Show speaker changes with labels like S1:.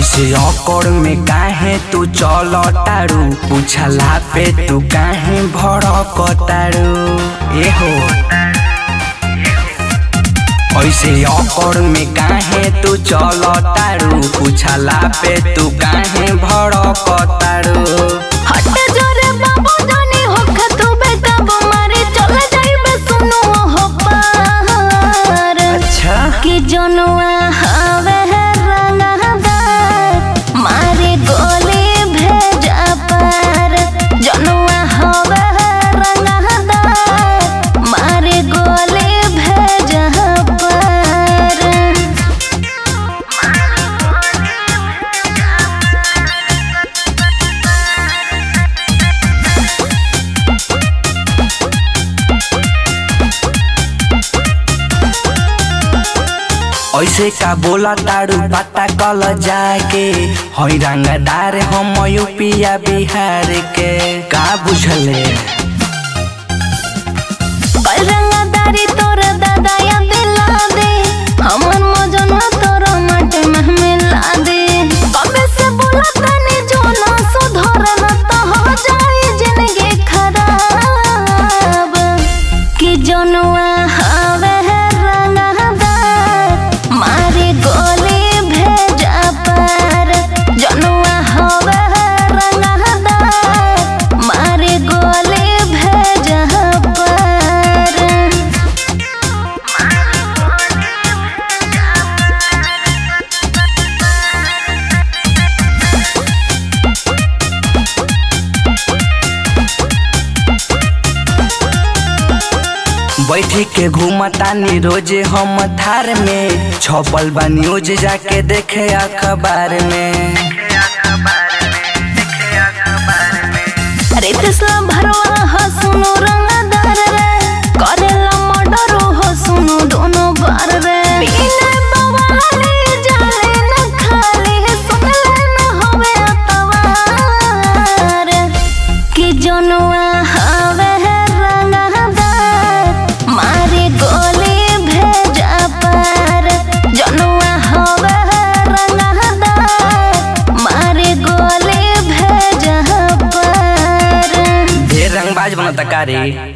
S1: ऐसे अकड़ में काहे तू चल तारू पूछला पे तू काहे भड़क तारू ए हो ऐसे अकड़ में काहे तू चल तारू पूछला पे तू काहे भड़क तारू
S2: हट जोरे बाबू जानी होख तू बेटा मारे चल जाइबे सुनो हो पार
S1: अच्छा
S2: कि जनुआ हवे रंगदार मारे गोली भेजा पार जनुआ हवे रंगदार मारे गोली भेजा पार
S1: ऐसे का बोला तारू पता कल जाके हई रंगदार हम यूपिया बिहार के का बुझले
S2: रंगदारी तोर दादा या दिला दे हमर मजनवा तोर माटे में मिला दे कबे से बोला तने जो ना सुधर न तो हो जाए जिंदगी खराब कि जनुआ हवे रंगदार मारे गोली भेजा पार जनुआ हवे रंगदार मारे गोली भेजा पार
S1: बैठी के घूमतानी रोजे हम थार में छपल बा न्यूज जाके देखे अखबार में
S2: अरे तेसला भरवा हो सुनो रंगदार रे करेला मर्डर हो सुनो दोनों बार रे बिना बवाले जाले न खाली सुनले न होवे अतवार कि जनुआ हवे रंगदार मारे गोली भेजा पार जनुआ हवे रंगदार मारे गोली भेजा पार
S1: ढेर रंगबाज बनता का रे